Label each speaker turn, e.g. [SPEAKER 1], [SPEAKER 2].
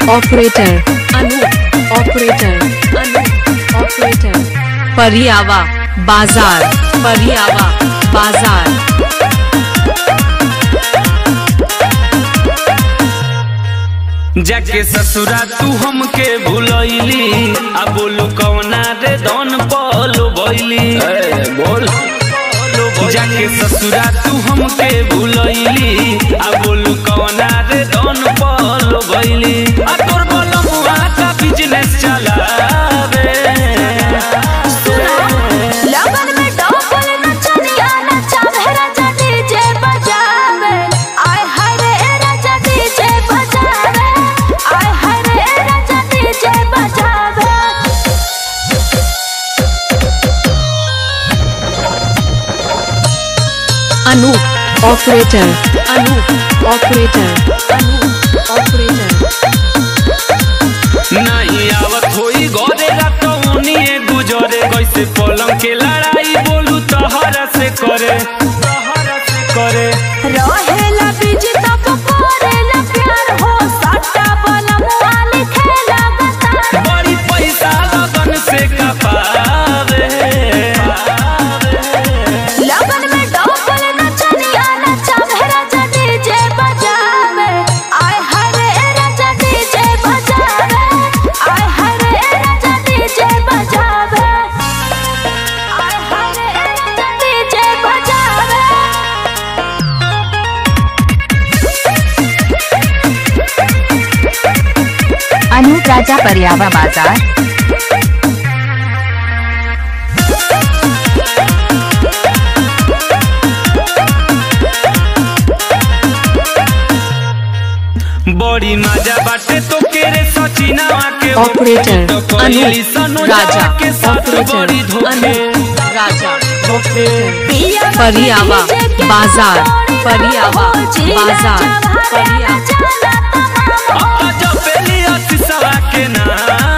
[SPEAKER 1] operator Anu operator Anu operator Pariyawa बाजार परियावा बाजार
[SPEAKER 2] जाके ससुरा तू हमके भूलैली आ बोलू कौना रे दन पलो बैली बोल जाके ससुरा तू हमके भूलैली आ बोलू कौना रे दन पलो बैली आ तोर बलमुआ का बिजनेस चलावे
[SPEAKER 3] लगन में डबल नचनिया नचावे राजा डीजे बजावे आय हाय रे राजा डीजे बजावे आय हाय रे राजा डीजे बजावे
[SPEAKER 1] Anu operator Anu operator Anu operator
[SPEAKER 2] नहीं आवत होई घरे रातौनिए गुजरे कैसे पलंग के लड़ाई बोलू तहरा से करे तहरा से करे
[SPEAKER 3] रहेला बिजी तब करेला प्यार हो सट्टा बनमुआ लिखेला गतार
[SPEAKER 2] बड़ी पैसा लगन से कपावे
[SPEAKER 3] लगन में डबल नचनिया नचावे राजा डीजे बजावे आय हाय रे राजा डीजे बजावे आय हाय रे राजा डीजे बजावे आय हाय रे राजा डीजे बजावे
[SPEAKER 4] अनूप राजा परियावा बाजार
[SPEAKER 2] बड़ी मजा बाटे तो केरे सचिनावा के
[SPEAKER 1] ऑपरेटर
[SPEAKER 2] तो
[SPEAKER 1] अनु
[SPEAKER 2] कोयली सनोजा
[SPEAKER 1] राजा
[SPEAKER 2] के साथ बड़ी
[SPEAKER 1] ऑपरेटर
[SPEAKER 2] धोखे
[SPEAKER 1] अनु राजा
[SPEAKER 3] पिया
[SPEAKER 1] परियावा
[SPEAKER 3] डीजे के
[SPEAKER 1] बाजार
[SPEAKER 3] दौड़ी
[SPEAKER 1] परियावा
[SPEAKER 3] हो, जिला
[SPEAKER 1] बाजार
[SPEAKER 3] जवाहर
[SPEAKER 1] परियावा
[SPEAKER 3] चला तमाम
[SPEAKER 2] अब जब पेली असिसवा के नाम